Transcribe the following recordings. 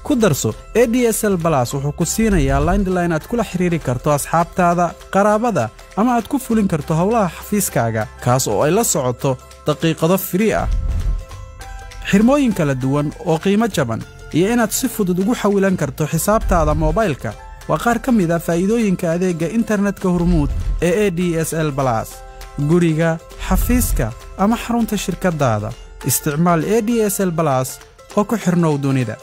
ku darso e d s l balas wuxuu ku siinayaa laindline aad kula xidhiiri karto asxaabtaada qaraabada ama aad ku fulin karto howlaha xafiiskaaga kaas oo ay la socoto daqiiqado firii ah xirmooyin kala duwan oo qiimo jaban iyo inaad si fudud ugu xawilan karto xisaabtaada moobaylka waa qaar ka mid a faa'iidooyinka adeegga internetka hormuud ee e d s l balas guriga xafiiska ama xarunta shirkaddaada isticmaal e d s l balas oo ku xidhnow dunida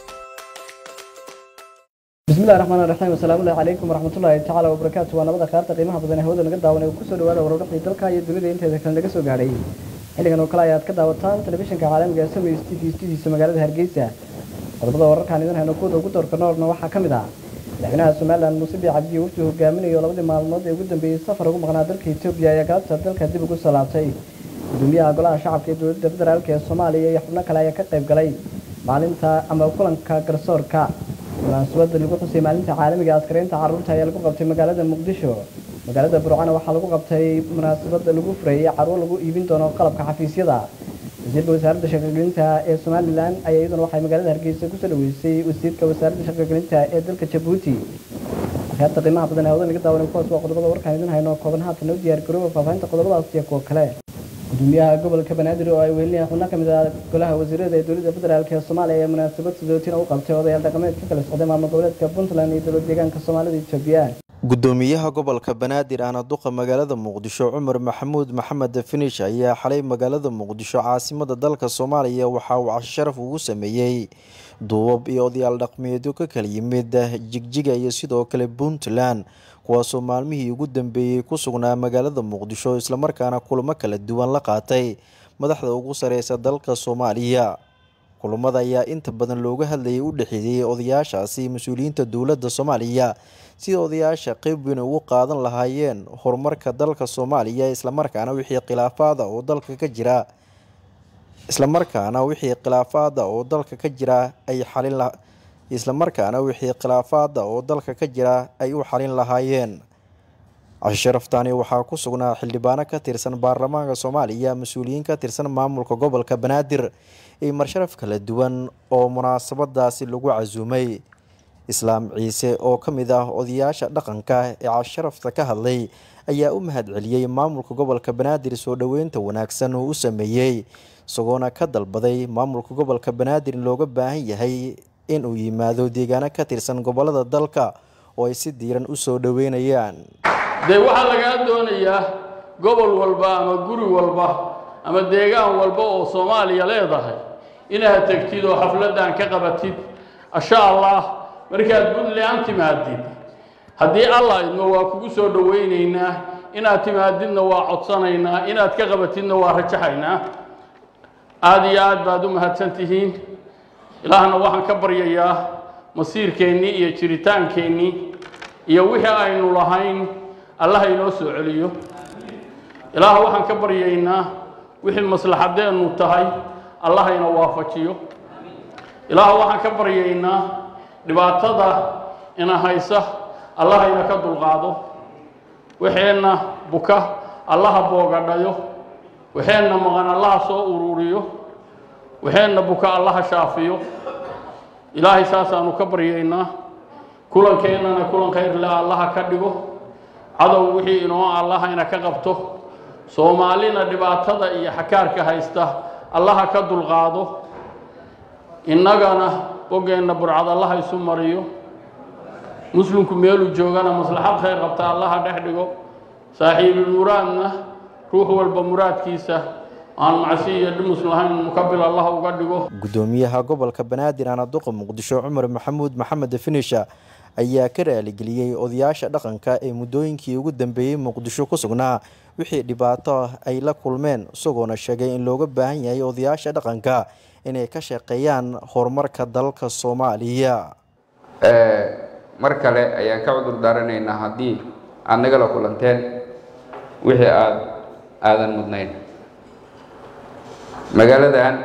bismillahi raxmaan raxiim asalaamullahi calaykum waraxmatullaahi tacaala wabarakaatu waa nabada khaarta qiimaha badan ee hawada naga daawan ee kusoo dhawaada warwarbixii dalka iyo dunida inteeda kale naga soo gaadhay xilligan oo kale ayaad ka daawataan telefishinka caalamiga ee samays t v studiisa magaalada hargeysa qodobada wararkaan idin hayno kuwada ugu doorka noorna waxaa ka mid ah madaxweynaha somalilan muuse biix cabdiyo wafdi hogaaminayo labadii maalmood ee ugu dambeeyey safar ugu maqnaa dalka etoobiya ayaa galabta dalka dib ugu soo laabtay gudoomiyaha golaha shacabka ee dowladda federaalk ee soomaaliya iyo xubno kale ayaa ka qayb galay maalinta ama kulanka garsoorka munaasabada lagu xusay maalinta caalamiga askaraynta carruurta ayaa lagu qabtay magaalada muqdisho magaalada burcana waxaa lagu qabtay munaasabada lagu fureeyey carruur lagu iibin doono qalabka xafiisyada wasiirka wasaaradda shaqogelinta ee somalilan ayaa iyaduna waxay magaalada hargeysa kusoo dhaweysay wasiirka wasaaradda shaqogelinta ee dalka jabuuti akhyaarta qiimaha badan ee hawada naga daawan kuwaas waa qodobada warkaan idin hayno kooban haatan noo diyaar garooba faahfaahinta qodobadaas iyo kuwa kale gudoomiyaha gobolka banaadir oo ay welinayaan xubno ka mid ah golaha wasiirada ee dowladda federaalk ee soomaaliya ee munaasabad sidootina u qabtay odayaal dhaqameed ka kala socday maamul goboleedka puntland iyo dowlad deegaanka soomaalida etoobiya gudoomiyaha gobolka banaadir ahna duqa magaalada muqdisho cumar maxamuud maxamed finish ayaa xalay magaalada muqdisho caasimada dalka soomaaliya waxa uu casho sharaf ugu sameeyey duubab iyo odayaal dhaqmeedyo ka kala yimid jigjiga iyo sidoo kale puntland kuwaasoo maalmihii ugu dambeeyey ku sugnaa magaalada muqdisho islamarkaana kulamo kala duwan la qaatay madaxda ugu sareysa dalka soomaaliya kulamada ayaa inta badan looga hadlayay u dhexeeyey odayaashaasi mas-uuliyiinta dowladda soomaaliya sida odayaasha qeyb weyn ugu qaadan lahaayeen horumarka dalka soomaaliya islamarkaana wixii khilaafaada oo dalka ka jira islamarkaana wixii khilaafaada oo dalka ka jira ay xalin islamarkaana wixii khilaafaada oo dalka ka jira ay u xalin lahaayeen casho sharaftani waxaa ku sugnaa xildhibaano ka tirsan baarlamaanka soomaaliya mas-uuliyiin ka tirsan maamulka gobolka banaadir iyo marsharaf kala duwan oo munaasabadaasi lagu casuumay islaam ciise oo ka mid ah odayaasha dhaqanka ee casharafta ka hadlay ayaa u mahad celiyey maamulka gobolka banaadir soo dhoweynta wanaagsan uu u sameeyey isagoona ka dalbaday maamulka gobolka banaadir in looga baahan yahay in uu yimaado deegaano ka tirsan gobolada dalka oo ay si diiran u soo dhoweynayaan dee waxaa lagaa doonayaa gobol walba ama guri walba ama deegaan walba oo soomaaliya leedahay inaad tegtid oo xafladdan ka qabatid insha allah markaad puntland timaadid haddii allah idmo waa kugu soo dhowaynaynaa inaad timaadidna waa codsanaynaa inaad ka qabatidna waa rajaxaynaa aada iyo aad baad u mahadsan tihiin ilaahna waxaan ka baryayaa masiirkeennii iyo jiritaankeenii iyo wixii aynu lahayn allaha inoo soo celiyo ilaah waxaan ka baryaynaa wixii maslaxadeennu tahay allaha ina waafajiyo ilaah waxaan ka baryaynaa dhibaatada ina haysa allaha ina ka dulqaado waxeenna buka allaha boogadhayo waxeenna maqan allaha soo ururiyo waxeenna buka allaha shaafiyo ilaahay saasaanu ka baryaynaa kulankeenana kulan khayr le allaha ka dhigo cadow wixii inoo allaha ina ka qabto soomaalina dhibaatada iyo xakaarka haysta allaha ka dulqaado innagana boggeenna burcad allaha isu mariyo muslimku meeluu joogana maslaxad khayr qabta allaha dhex dhigo saaxiibulmuraadna ruux walba muraadkiisa aan macsi iyo dhimus lahayn mukabil allah uga dhigo gudoomiyaha gobolka banaadir ana duqa muqdisho cumar maxamuud maxamed finisha ayaa ka raaligeliyey odayaasha dhaqanka ee muddooyinkii ugu dambeeyey muqdisho ku sugnaa wixii dhibaato ay la kulmeen isagoona sheegay in looga baahan yahay odayaasha dhaqanka inay ka shaqeeyaan horumarka dalka soomaaliya mar kale ayaan ka cudur daaranaynaa haddii aad nagala kulanteen wixii aad aadan mudnayn magaaladan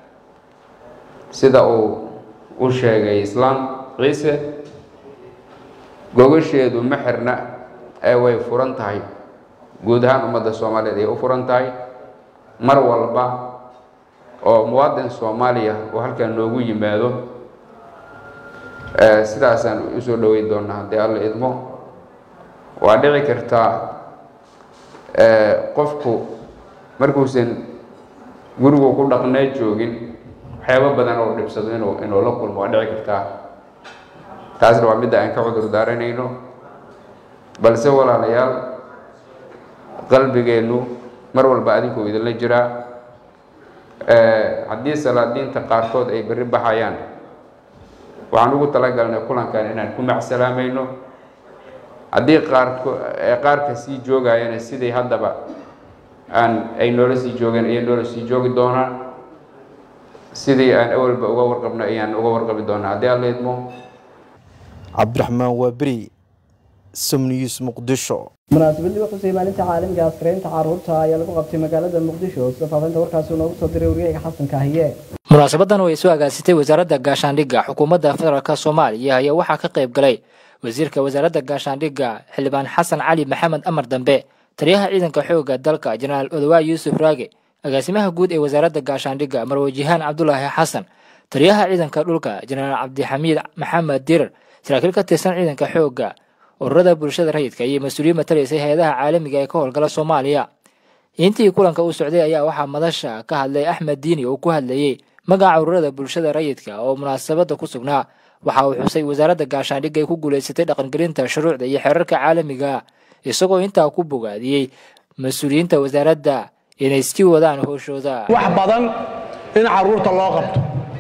sida uu u sheegay islaam ciise gogasheedu ma xirna ee way furan tahay guud ahaan ummadda soomaaliyeed ay u furan tahay mar walba oo muwaadin soomaaliya oo halkan noogu yimaado sidaasaan usoo dhaweyn doonaa haddii alla idmo waa dhici kartaa qofku markuusan gurigu ku dhaqnee joogin waxyaabo badan oo dhibsado inuu inuu la kulmo waa dhici kartaa taasna waa midda aan ka cudur daaranayno balse walaalayaal qalbigeennu mar walba adinkuu idinla jiraa haddii salaadiinta qaarkood ay berri baxayaan waxaan ugu talagalnay kulankan inaan ku macsalaamayno haddii qaarko qaarka sii joogayana sidai haddaba aan ay noola sii joogeen ayay noola sii joogi doonaan sidii aan awalba uga warqabno ayaan uga warqabi doonaa haddii alla idmo cabdiraxmaan waaberi somnews muqdisho munaasabadii wuxuu siiyey maalinta caalamiga askaraynta caruurta ayaa lagu qabtay magaalada muqdisho sida faafinta warkaasi noogu soo diray wariyayga xasan kaahiye munaasabadan oo ay soo agaasitay wasaaradda gaashaandhigga xukuumadda federaalk soomaaliya ayaa waxaa ka qayb galay wasiirka wasaaradda gaashaandhigga xildhibaan xasan cali maxamed amar dambe taliyaha ciidanka xoogga dalka jenaraal odawaay yuusuf raage agaasimaha guud ee wasaaradda gaashaandhigga marwajihaan cabdulaahi xasan taliyaha ciidanka dhulka jenaraal cabdixamiid maxamed dirar saraakiil ka tirsan ciidanka xoogga ururada bulshada rayidka iyo mas-uuliyiin matalaysay hay-adaha caalamiga ee ka howlgala soomaaliya intii kulanka uu socday ayaa waxaa madasha ka hadlay axmed diini oo ku hadlayey magaca ururada bulshada rayidka oo munaasabadda ku sugnaa waxa uu xusay wasaaradda gaashaandhigga ay ku guulaysatay dhaqangelinta shuruucda iyo xeerarka caalamiga isagoo intaa ku bogaadiyey mas-uuliyiinta wasaaradda inay sii wadaan howshooda wax badan in caruurta loo qabto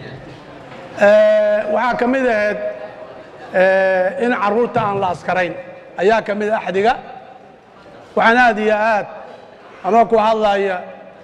waxaa ka mid ahayd in caruurta aan la askarayn ayaa ka mid a axdiga waxaan aad iyo aad ama ku hadlaya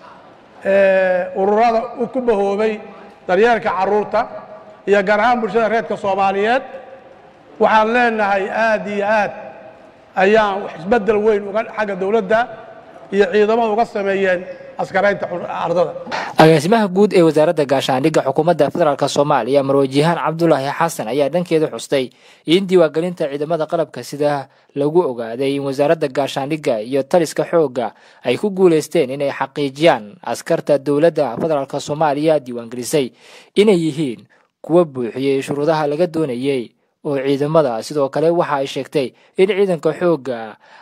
ururada ku bahoobay daryeelka caruurta iyo gaar ahaan bulshada reerka soomaaliyeed waxaan leenahay aad iyo aad ayaan isbeddel weyn uga xagga dowladda iyo ciidamada uga sameeyeen askaraynta ardada agaasimaha guud ee wasaaradda gaashaandhigga xukuumadda federaalk soomaaliya marwajihaan cabdulaahi xasan ayaa dhankeeda xustay in diiwaangelinta ciidamada qalabka sida lagu ogaaday in wasaaradda gaashaandhigga iyo taliska xoogga ay ku guulaysteen inay xaqiijiyaan askarta dowladda federaalk soomaaliya diiwaangelisay inay yihiin kuwa buuxiyey shuruudaha laga doonayey oo ciidamada sidoo kale waxa ay sheegtay in ciidanka xoogga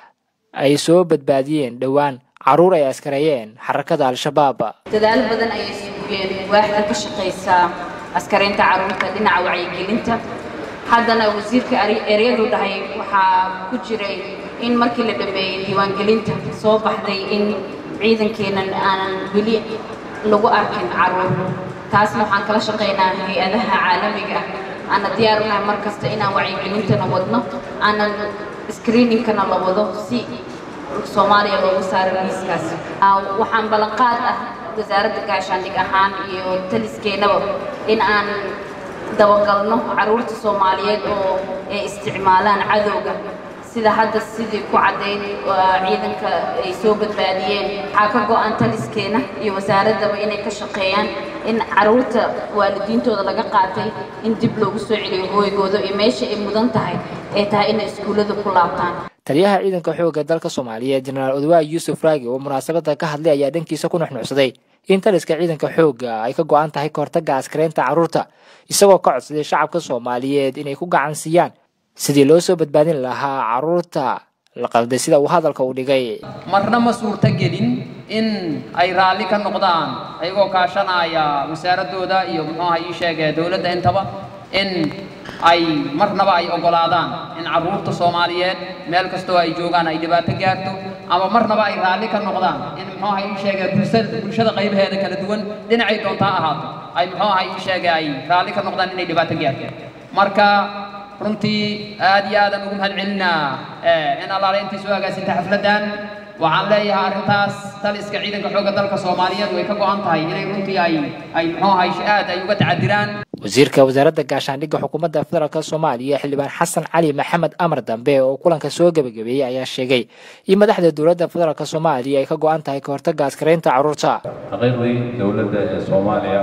ay soo badbaadiyeen dhowaan caruur ay askareeyeen xarakada al-shabaab dadaal badan ayay sugeen waaxda ka shaqaysaa askaraynta caruurta dhinaca wacyigelinta haddana wasiirka eryadu dhahay waxaa ku jiray in markii la dhammeeyey diiwaangelinta soo baxday in ciidankeennan aanan weli lagu arkin caruur taasna waxaan kala shaqaynaa hay-adaha caalamiga ah aana diyaar unahay mar kasta inaan wacyigelintana wadno aanan screeningkana la wado si soomaaliya loogu saaro miiskaas waxaan ballanqaad ah wasaaradda gaashaandhig ahaan iyo taliskeenaba in aan dabagalno caruurta soomaaliyeed oo ay isticmaalaan cadowga sida hadda sidii ku caddayd ciidanka ay soo badbaadiyeen waxaa ka go-an taliskeena iyo wasaaraddaba inay ka shaqeeyaan in caruurta waalidiintooda laga qaatay in dib loogu soo celiyo hooygooda iyo meesha ay mudan tahay ay tahay inay iskuullada ku laabtaan taliyaha ciidanka xoogga dalka soomaaliyeed jenaraal odawaay yuusuf raagi oo munaasabadda ka hadlay ayaa dhankiisa ku nuxnuxsaday in taliska ciidanka xoogga ay ka go-an tahay kahortagga askaraynta carruurta isagoo ka codsaday shacabka soomaaliyeed inay ku gacan siiyaan sidii loo soo badbaadin lahaa carruurta la qalday sida uu hadalka u dhigay marna ma suurto gelin in ay raalli ka noqdaan ayagoo kaashanaya wasaaradooda iyo muxuuha ii sheegee dowladda intaba in ay marnaba ay oggolaadaan in carruurta soomaaliyeed meel kastoo ay joogaan ay dhibaato gaarto ama marnaba ay raalli ka noqdaan in muxuuha ii sheegee bulshada bulshada qaybaheeda kala duwan dhinacay doontaa ahaato ay muxuuha ii sheegee ay raalli ka noqdaan inay dhibaato gaarto marka runtii aad iyo aadan ugu mahad celinaa in allaale intii soo agaasintay xafladdan waxaan leeyahay arrintaas taliska ciidanka xoogga dalka soomaaliyeed way ka go-an tahay inay runtii ay ay muxuu ahay aad ay uga tacadiraan wasiirka wasaaradda gaashaandhigga xukuumadda federaalk soomaaliya xildhibaan xasan cali maxamed amar dambe oo kulanka soo gebagabeeyey ayaa sheegay in madaxda dowladda federaalk soomaaliya ay ka go-an tahay kahortagga askaraynta carruurta xaqiiqdii dowladda ee soomaaliya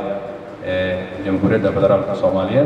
ee jamhuuriyadda federaalka soomaaliyeed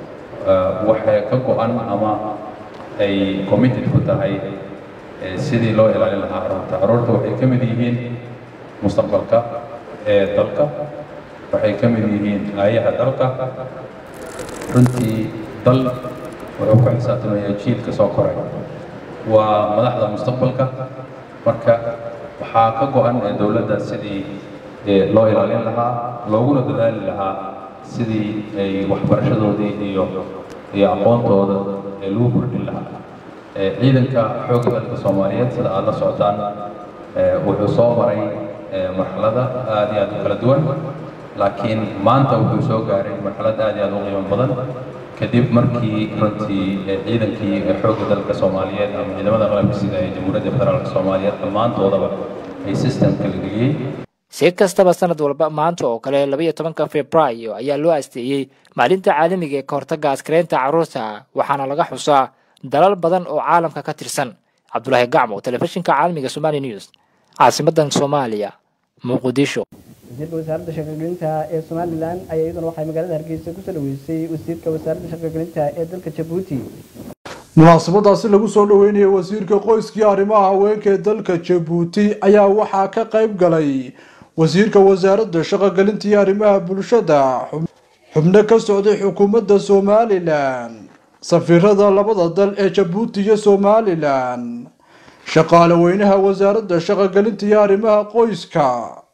waxay ka go-an ama ay committed ku tahay sidii loo ilaalin lahaa carruurta carruurta waxay ka mid yihiin mustaqbalka ee dalka waxay ka mid yihiin aayaha dalka runtii dal wuxuu ku xisaabtamayaa jiilka soo koray waa madaxda mustaqbalka marka waxaa ka go-an ee dowladda sidii loo ilaalin lahaa looguna dadaali lahaa sidii ay waxbarashadoodii iyo iyo aqoontooda ee lagu kordhin lahaa ciidanka xoogga dalka soomaaliyeed sida aada la socotaan wuxuu soo maray marxalada aad iyo aad u kala duwan laakiin maanta wuxuu soo gaaray marxalad aad iyo aad u qiimo badan kadib markii runtii ciidankii xoogga dalka soomaaliyeed ama ciidamada qalabka sida ee jamhuuriyadda federaalka soomaaliyeed dhammaantoodaba ay systemka la geliyey si kastaba sanad walba maanta oo kale labaiyo tobanka februaayo ayaa loo asteeyey maalinta caalamiga ee ka hortagga askareynta carruurta waxaana laga xusaa dalal badan oo caalamka ka tirsan cabdulaahi gacmo telefishinka caalamiga somali news caasimadan soomaaliya muqdisho wasiirka wasaaradda shaqogelinta ee somalilan ayaa iyaduna waxay magaalada hargeysa kusoo dhaweysay wasiirka wasaaradda shaqogelinta ee dalka jabuuti munaasabadaasi lagu soo dhaweynayay wasiirka qoyskii arrimaha haweenka ee dalka jabuuti ayaa waxaa ka qayb galay wasiirka wasaaradda shaqogelinta iyo arrimaha bulshada xubno ka socday xukuumadda somalilan safiirada labada dal ee jabuuti iyo somalilan shaqaale weynaha wasaaradda shaqogelinta iyo arrimaha qoyska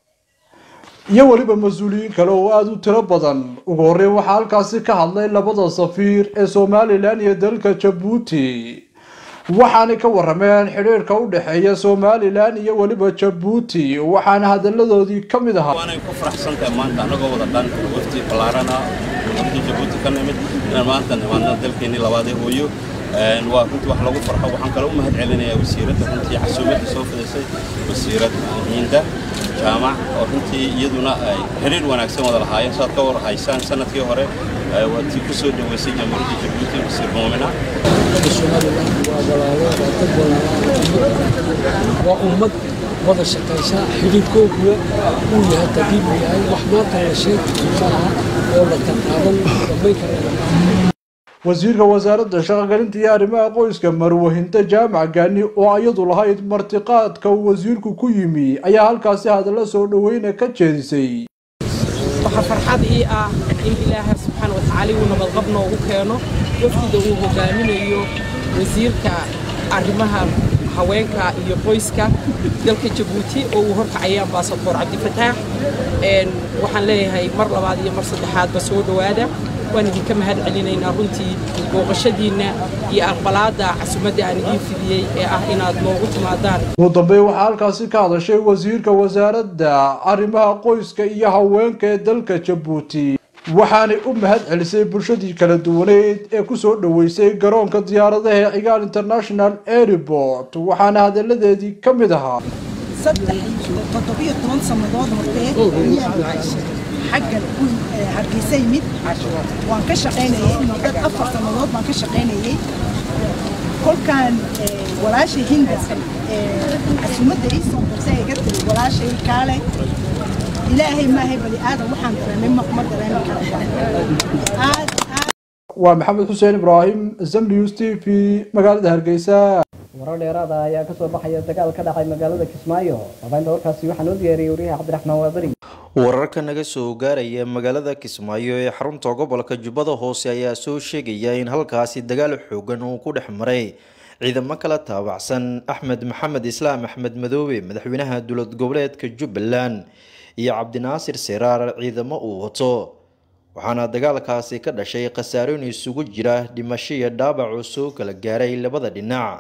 iyo weliba mas-uuliyiin kale oo aada u tiro badan ugu horreyn waxaa halkaasi ka hadlay labada safiir ee somalilan iyo dalka jabuuti waxaanay ka warameen xidhiirka u dhexeeya somalilan iyo weliba jabuuti waxaana hadalladoodii ka mid ahaa waanay ku faraxsantahay maanta annagoo wada dhan wafti ballaarana wafti jabuuti ka nimid inaan maanta nimaadna dalkeennii labaadee hooyo waa runtii wax lagu farxo waxaan kale u mahad celinayaa wasiiradda runtii casuumadda soo fidisay wasiirad hiinda jaamac oo runtii iyaduna ay xiriir wanaagsan wada lahaayeen saad ka war haysaan sanadkii hore waa tii ku soo dhaweysay jamhuuriyadda jabuuti wasiir muumina waa ummad wada shaqaysa xidhiidhkooguna uu yahay qadiim yahay wax maanta la sheegi maaha oo la taqaaban dhammayn kara wasiirka wasaaradda shaqogelinta iyo arrimaha qoyska marwahinta jaamac gaani oo iyadu lahayd martiqaadka uu wasiirku ku yimi ayaa halkaasi hadalla soo dhoweyna ka jeedisay waxaa farxad ii ah in ilaahay subxaana watacaala uu nabadqab noogu keeno wafdida uu hogaaminayo wasiirka arrimaha haweenka iyo qoyska dalka jabuuti oo uu horkacaya ambasadoor cabdifataax waxaan leeyahay mar labaad iyo mar saddexaadba soo dhowaada waan idinka mahad celinaynaa runtii booqashadiinna iyo aqbalaadda casumadda aan idiin fidiyey ee ah inaad noogu timaadaan ugu dambeyn waxaa halkaasi ka hadashay wasiirka wasaaradda arrimaha qoyska iyo haweenka ee dalka jabuuti waxaanay u mahad celisay bulshadii kala duwaneyd ee kusoo dhoweysay garoonka diyaaradaha ee cigaal international airport waxaana hadalladeedii ka mid ahaa saddex toddobiyo toban sannadood hortee ayaan cayshay xaggan hargeysa yimid waan ka shaqaynayay mudad afar sannadood baan ka shaqaynayay kolkaan walaashay hinda casumadda ii soo qabsay iga tiri walaashay kaale ilaahay maahay bani aadan waxaan dareemay ma dareemi kara aad waa maxamed xuseen ibraahim zamnius t v magaalada hargeysa warar dheeraada ayaa kasoo baxaya dagaal ka dhacay magaalada kismaayo faafahinta warkaasi waxaa noo diyaariyey wariyaha cabdiraxmaan waaberi wararka naga soo gaaraya magaalada kismaayo ee xarunta gobolka jubbada hoose ayaa soo sheegaya in halkaasi dagaal xoogan uu ku dhex maray ciidamo kala taabacsan axmed maxamed islaam axmed madoobe madaxweynaha dowlad goboleedka jubbaland iyo cabdinaasir siraar ciidamo uu wato waxaana dagaalkaasi ka dhashay khasaarooyin isugu jira dhimasho iyo dhaabac oo soo kala gaaray labada dhinac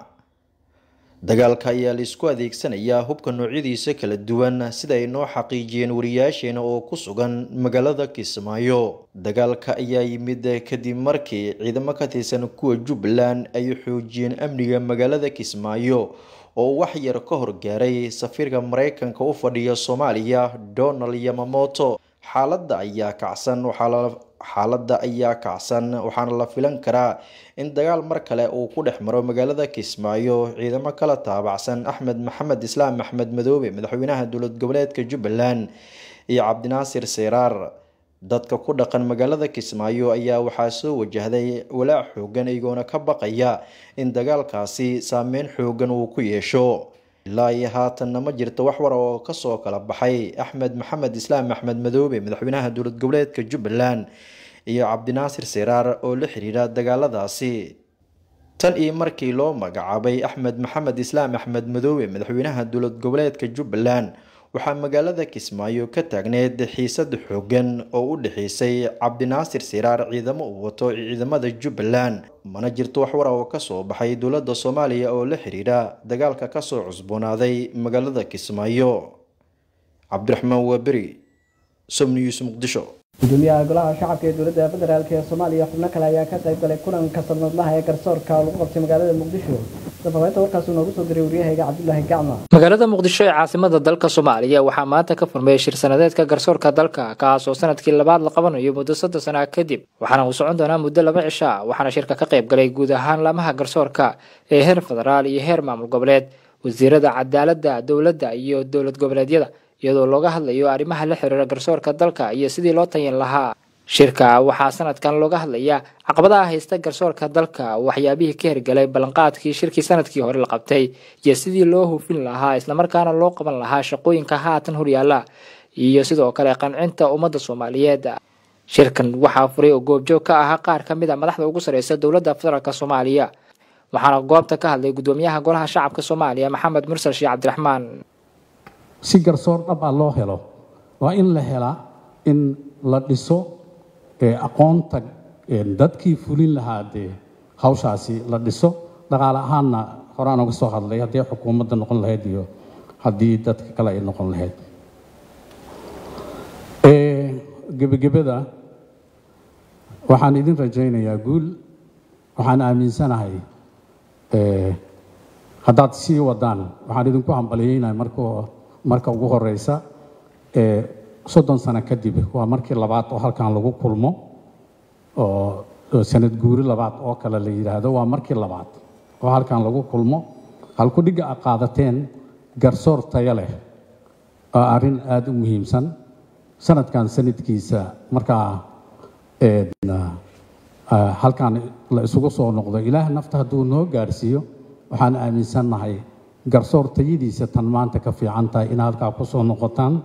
dagaalka ayaa laisku adeegsanayaa hubka noocyadiisa kala duwan sida ay noo xaqiijiyeen wariyaasheena oo ku sugan magaalada kismaayo dagaalka ayaa yimid kadib markii ciidamo ka tirsan kuwa jubbaland ay xoojiyeen amniga magaalada kismaayo oo wax yar ka hor gaaray safiirka mareykanka u fadhiya soomaaliya donald yamamoto xaaladda ayaa kacsan xaaladda ayaa kacsan waxaana la filan karaa in dagaal mar kale uu ku dhex maro magaalada kismaayo ciidamo kala taabacsan axmed maxamed islaam axmed madoobe madaxweynaha dowlad goboleedka jubbaland iyo cabdinaasir siraar dadka ku dhaqan magaalada kismaayo ayaa waxaa soo wajahday walaac xoogan iyagoona ka baqaya in dagaalkaasi saameyn xoogan uu ku yeesho ilaa iyo haatanna ma jirto wax war oo kasoo kala baxay axmed maxamed islaam axmed madoobe madaxweynaha dowlad goboleedka jubbaland iyo cabdinaasir siraar oo la xiriira dagaaladaasi tan iyo markii loo magacaabay axmed maxamed islaam axmed madoobe madaxweynaha dowlad goboleedka jubbaland waxaa magaalada kismaayo ka taagneed xiisad xoogan oo u dhexeysay cabdinaasir siraar ciidamo uu wato ciidamada jubbaland mana jirto wax wara oo kasoo baxay dowladda soomaaliya oo la xiriira dagaalka kasoo cusboonaaday magaalada kismaayo cabdiraxmaan waaberi somnews muqdisho gudoomiyaha golaha shacabka ee dowladda federaalk ee soomaaliya xubno kale ayaa ka qayb galay kulanka sanadlaha ee garsoorka lagu qabtay magaalada muqdisho safaafeynta warkaas uu noogu soo diray waryahayga cabdulaahi gacma magaalada muqdisho ee caasimada dalka soomaaliya waxaa maanta ka furmay shir sanadeedka garsoorka dalka kaas oo sanadkii labaad la qabanayo muddo soddon sana kadib waxaana uu socon doonaa muddo laba cisho ah waxaana shirka ka qayb galay guud ahaan laamaha garsoorka ee heer federaal iyo heer maamul goboleed wasiirada cadaaladda dowladda iyo dowlad goboleedyada iyadoo looga hadlayo arrimaha la xiriira garsoorka dalka iyo sidii loo tayin lahaa shirka waxaa sanadkan looga hadlayaa caqabadaha haysta garsoorka dalka waxyaabihii ka hirgalay ballanqaadkii shirkii sanadkii hore la qabtay iyo sidii loo hufin lahaa islamarkaana loo qaban lahaa shaqooyinka haatan horyaala iyo sidoo kale qancinta ummadda soomaaliyeed shirkan waxaa furay oo goobjoog ka ahaa qaar ka mid a madaxda ugu sareysa dowladda federaalk soomaaliya waxaana goobta ka hadlay gudoomiyaha golaha shacabka soomaaliya maxamed mursal sheekh cabdiraxmaan si garsoor dhab ah loo helo waa in la helaa in la dhiso aqoonta dadkii fulin lahaa dee hawshaasi la dhiso dhaqaale ahaanna horaan uga soo hadlay haddii xukuumadda noqon lahayd iyo haddii dadka kale ay noqon lahayd gebagabada waxaan idin rajaynayaa guul waxaan aaminsanahay haddaad sii wadaan waxaan idinku hambalyeynaya marka marka ugu horeysa soddon sano kadib waa markii labaad oo halkan lagu kulmo oo sanad guuri labaad oo kale la yidhaahdo waa markii labaad oo halkan lagu kulmo halkudhigga a qaadateen garsoor tayo leh waa arrin aada u muhiimsan sanadkan sanadkiisa markaa halkan la isugu soo noqdo ilaah nafta hadduu noo gaarsiiyo waxaan aaminsannahay garsoor tayadiisa tan maanta ka fiican tahay in halkaa ku soo noqotaan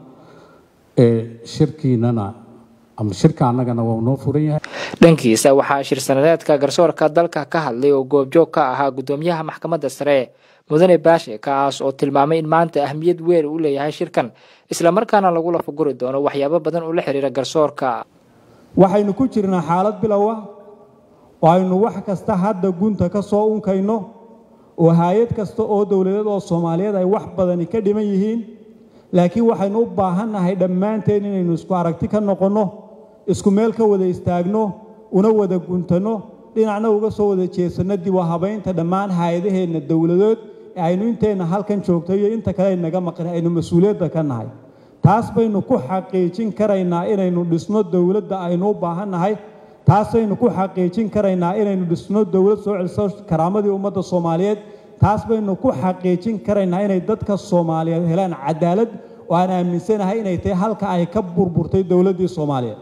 shirkiinana ama shirka annagana waa noo furan yahay dhankiisa waxaa shir sanadeedka garsoorka dalka ka hadlay oo goobjoog ka ahaa gudoomiyaha maxkamadda sare mudane baashe kaas oo tilmaamay in maanta ahmiyad weyn uu leeyahay shirkan islamarkaana lagu lafaguri doono waxyaabo badan oo la xiriira garsoorka waxaynu ku jirnaa xaalad bilow ah oo aynu wax kasta hadda gunta ka soo unkayno oo hay-ad kasta oo dowladeed oo soomaaliyeed ay wax badani ka dhiman yihiin laakiin waxaynu u baahannahay dhammaanteen inaynu isku aragti ka noqonno isku meel ka wada istaagno una wada guntanno dhinacna uga soo wada jeesanno dib u habaynta dhammaan hay-adaheenna dowladeed ee aynu inteenna halkan joogto iyo inta kale aynaga maqan aynu mas-uuliyadda ka nahay taas baynu ku xaqiijin karaynaa inaynu dhisno dowladda aynu u baahannahay taasaynu ku xaqiijin karaynaa inaynu dhisno dowlad soo celiso karaamadii ummadda soomaaliyeed taas baynu ku xaqiijin karaynaa inay dadka soomaaliyeed helaan cadaalad oo aan aaminsanahay inay tahay halka ay ka burburtay dowladdii soomaaliyeed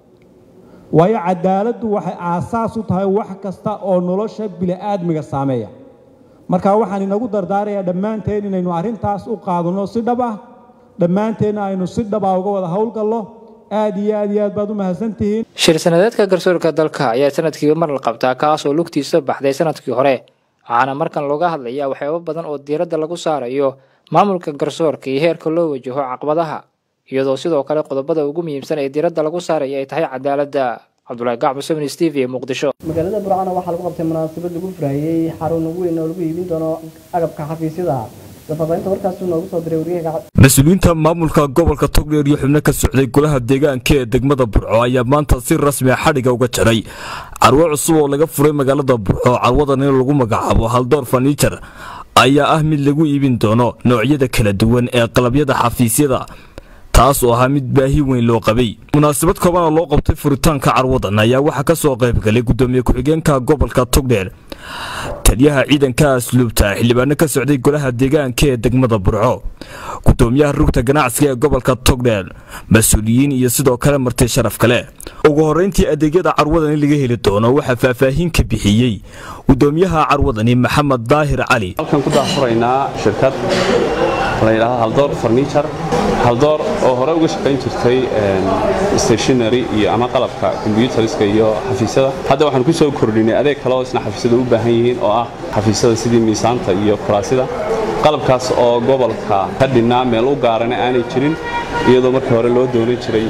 waayo cadaaladdu waxay aasaas u tahay wax kasta oo nolosha bini'aadmiga saameeya marka waxaan inagu dardaarayaa dhammaanteen inaynu arrintaas u qaadanno si dhab ah dhammaanteenna aynu si dhab ah uga wada howlgallo aad iyo aad iyo aad baad u mahadsantihiin shir sanadeedka garsoorka dalka ayaa sanadkiiba mar la qabtaa kaas oo lugtiisa baxday sanadkii hore waxaana markan looga hadlayaa waxyaabo badan oo diiradda lagu saarayo maamulka garsoorka iyo heerka loo wajaho caqabadaha iyadoo sidoo kale qodobada ugu muhiimsan ee diiradda lagu saaraya ay tahay cadaaladda cabdulaahi gacbo seven steve ee muqdisho magaalada burcana waxaa lagu qabtay munaasabad lagu furahayey xarun weyn oo lagu iibin doono agabka xafiisyada safaafeynta warkaasuu noogu soo diray waryahaga mas-uuliyiinta maamulka gobolka togdheer iyo xubno ka socday golaha deegaanka ee degmada burco ayaa maanta si rasmi a xadhiga uga jaray carwo cusub oo laga furay magaalada burco carwadan in lagu magacaabo haldoor faniijar ayaa ah mid lagu iibin doono noocyada kala duwan ee qalabyada xafiisyada taas oo ahaa mid baahi weyn loo qabay munaasabad koobana loo qabtay furitaanka carwadan ayaa waxaa ka soo qayb galay gudoomiye ku-xigeenka gobolka togdheer taliyaha ciidanka asluubta xildhibaano ka socday golaha deegaanka ee degmada burco gudoomiyaha rugta ganacsiga ee gobolka togdheer mas-uuliyiin iyo sidoo kale marti sharaf kale ugu horeyntii adeegyada carwadani laga heli doono waxaa faahfaahin ka bixiyey gudoomiyaha carwadani maxamed daahir cali halkan ku daafuraynaa shirkad la yidhaahdo haldoor farniijar haldoor oo hore uga shaqayn jirtay stationary iyo ama qalabka combyuteriska iyo xafiisyada hadda waxaan ku soo kordhinay adeeg kale oo isna xafiisyada u baahan yihiin oo ah xafiisyada sidii miisaanta iyo kuraasida qalabkaas oo gobolka ka dhinnaa meel u gaarana aanay jirin iyadoo markii hore loo doonan jiray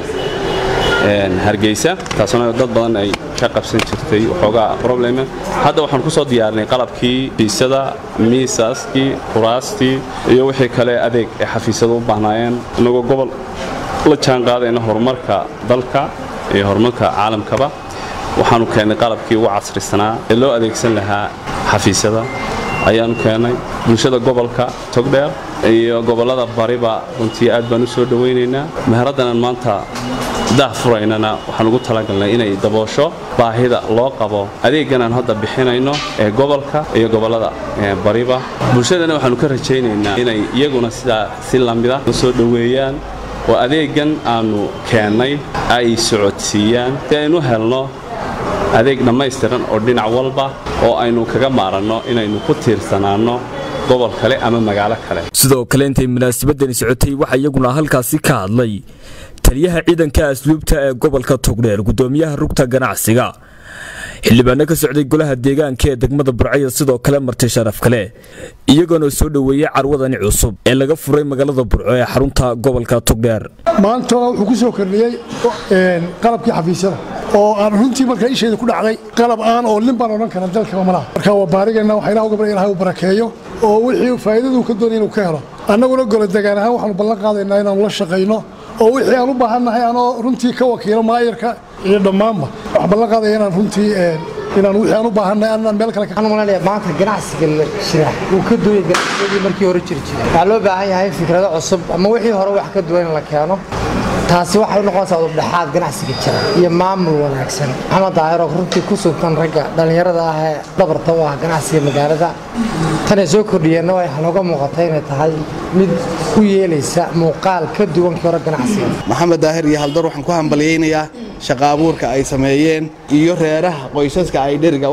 hargeysa taasuna dad badan ay ka qabsan jirtay waxoogaa probleme hadda waxaan ku soo diyaarinay qalabkii xafiisyada miisaaskii kuraastii iyo wixii kale adeeg ee xafiisyada u baahnaayeen inagoo gobol la jaan qaadayna horumarka dalka iyo horumarka caalamkaba waxaanu keennay qalabkii ugu casrisanaa ee loo adeegsan lahaa xafiisyada ayaanu keennay bulshada gobolka togdheer iyo gobollada bariba runtii aad baan u soo dhowaynaynaa meheraddanan maanta daah furaynana waxaan ugu talagalnay inay daboosho baahida loo qabo adeegganaan hadda bixinayno ee gobolka iyo gobollada bariba bulshadana waxaanu ka rajaynaynaa inay iyaguna sidaa si lamida u soo dhoweeyaan oo adeeggan aanu keennay ay socodsiiyaan si aynu helno adeeg dhammaystiran oo dhinac walba oo aynu kaga maaranno inaynu ku tiirsanaanno gobol kale ama magaalo kale sidoo kale intay munaasabadani socotay waxaa iyaguna halkaasi ka hadlay taliyaha ciidanka asluubta ee gobolka togdheer gudoomiyaha rugta ganacsiga xildhibaano ka socday golaha deegaanka ee degmada burcaya sidoo kale marti sharaf kale iyagoona soo dhoweeyey carwadani cusub ee laga furay magaalada burco ee xarunta gobolka togdheer maanta wuxuu ku soo kordhiyey qalabkii xafiisyada oo aan runtii marka isheeda ku dhacday qalab aan oo lin baan odhan kara dalkaba malaha marka waa baarigeenna waxaa ilaah uga barya ilahay u barakeeyo oo wixii faa'iidaduu ka doonaya inuu ka helo annaguna golo degaan ahaan waxaanu ballan qaadaynaa inaanu la shaqayno oo wixii aan u baahannahay anoo runtii ka wakiilo maayarka iyo dhammaanba wax ballan qaadaya inaan runtii inaan wixii aan u baahannahay aanan meel kale waxaan malanaya maanta ganacsiga la jira uu ka duwaya ganacsigadii markii hore jiri jiray waxaa loo baahan yahay fikrado cusub ama wixii hore wax ka duwan in la keeno taasi waxay u noqonaysaa udubdhexaad ganacsiga jira iyo maamul wanaagsan maxamed daahiro runtii ku sugtan ragga dhallinyarada ah ee dhabarta u ah ganacsiga magaalada tanay soo kordhiyeenna waxaa nooga muuqatay inay tahay mid u yeelaysa muuqaal ka duwan kii hore ganacsiga maxamed daahir iyo haldor waxaan ku hambalyaynayaa shaqa abuurka ay sameeyeen iyo reeraha qoysaska ay dheriga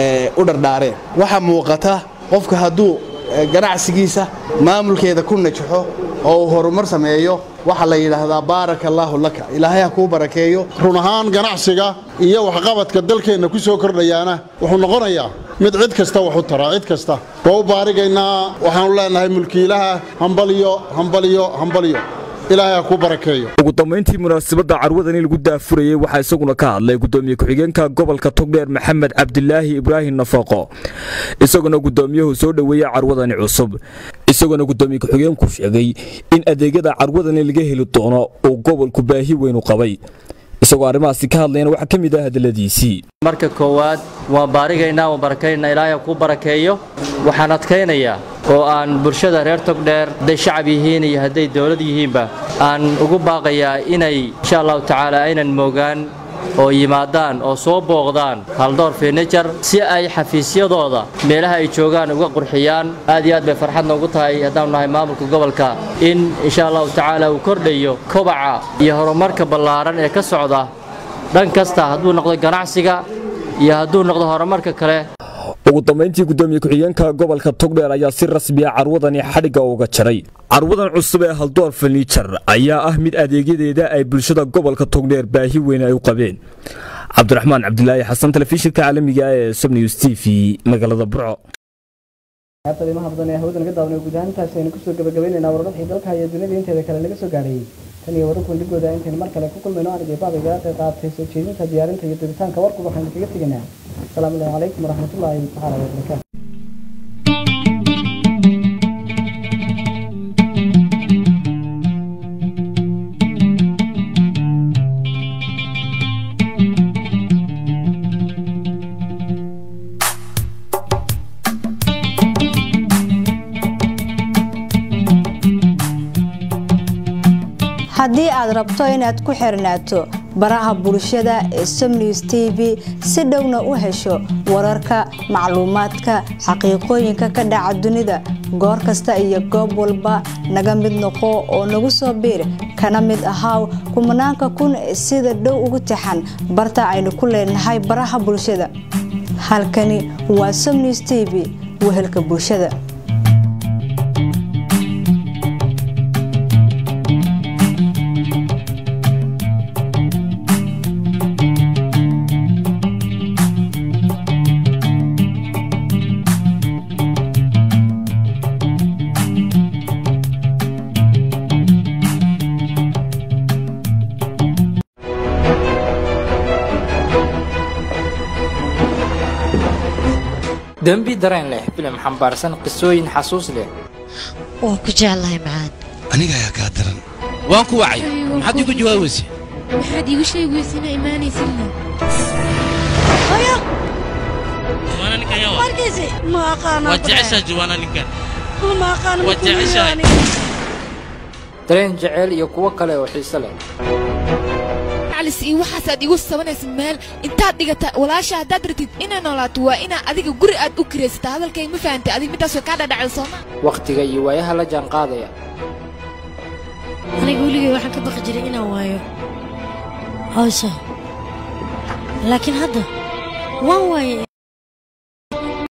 u dhardhaareen waxaa muuqata qofka hadduu ganacsigiisa maamulkeeda ku najaxo oo uu horumar sameeyo waxaa la yidhaahdaa baaraka allaahu laka ilaahay ha kuu barakeeyo run ahaan ganacsiga iyo waxqabadka dalkeenna ku soo kordhayaana wuxuu noqonayaa mid cid kasta wax u tara cid kasta waa u baarigaynaa waxaanu leenahay mulkiilaha hambaliyo hambaliyo hambaliyo ilaahay ha kuu barakeeyo ugu dambayntii munaasabadda carwadani lagu daafurayey waxaa isaguna ka hadlay gudoomiye ku-xigeenka gobolka togdheer maxamed cabdilaahi ibraahim nafaqo isaguna gudoomiyuhu soo dhoweeyey carwadani cusub isaguna gudoomiye ku-xigeenku sheegay in adeegyada carwadani laga heli doono uu gobolku baahi weyn u qabay isagoo arrimahaasi ka hadlayana waxaa ka mid ah hadaladiisii marka koowaad waan baarigaynaa waan barakaynaa ilaahay kuu barakeeyo waxaan adkaynayaa oo aan bulshada reer togdheer hadday shacab yihiin iyo hadday dowlad yihiinba aan ugu baaqayaa inay insha allahu tacaala aynan moogaan oo yimaadaan oo soo booqdaan haldoor furniture si ay xafiisyadooda meelaha ay joogaan uga qurxiyaan aad iyo aad bay farxad noogu tahay haddaanu nahay maamulka gobolka in insha allahu tacaala uu kordhayo kobaca iyo horumarka ballaaran ee ka socda dhan kasta hadduu noqdo ganacsiga iyo hadduu noqdo horumarka kale ugu dambayntii gudoomiye ku-xigeenka gobolka togdheer ayaa si rasmiya carwadani xadhigga uga jaray carwadan cusub ee haldoor furniijar ayaa ah mid adeegyadeeda ay bulshada gobolka togdheer baahi weyn ay u qabeen cabdiraxmaan cabdilaahi xasan telefishinka caalamiga ee sobnews t v magaalada burco qaybta qiimaha badan ee hawada naga daawanay guud ahaan intaasi aynu kusoo gabagabaynaynaa wararkii dalka iyo dunida inteeda kale naga soo gaadhayay tan iyo wararku ligooda intaynu mar kale ku kulmayno anigay baabiga qayb qaadatay soo jeedinta diyaarinta iyo dubitaanka warku waxaynu kaga tegaynaa asalaamu calaykum waraxmatullaahi tacaala wabarakaatu haddii aad rabto inaad ku xirnaato baraha bulshada ee somnews t v si dhowna u hesho wararka macluumaadka xaqiiqooyinka ka dhaca dunida goor kasta iyo goob walba naga mid noqo oo nagu soo biir kana mid ahaaw kumanaanka kun sida dhow ugu tixan barta aynu ku leenahay baraha bulshada halkani waa somnews t v wehelka bulshada dembi dareen leh filim xambaarsan qisooyin xasuus leh waan ku jeclahay macaan aniga ayaa kaa daran waan ku wacay maxaad iigu jawaabaysa maxaad iigu sheegi weysa inaa imaanaysidna juwaana ninkan yaa waa markiisi ma aqaana waa jeceshaa juwaana ninkan ma aqaana waa jeceshahay dareen jeceyl iyo kuwo kale oo xiise leh macalis iyo waxaasaad igu sabanaysa meel intaad dhigata walaasha haddaad ratid inay noolaato waa inaa adiga guri aad u kiraysata hadalkay ma fahantay adig midaas way kaa dhadhacda sooma wakhtiga iyo waayaha la jaan qaadaya aniga weligay waxaan ka baqi jiray inaan waayo hawsha laakiin hadda waan waaye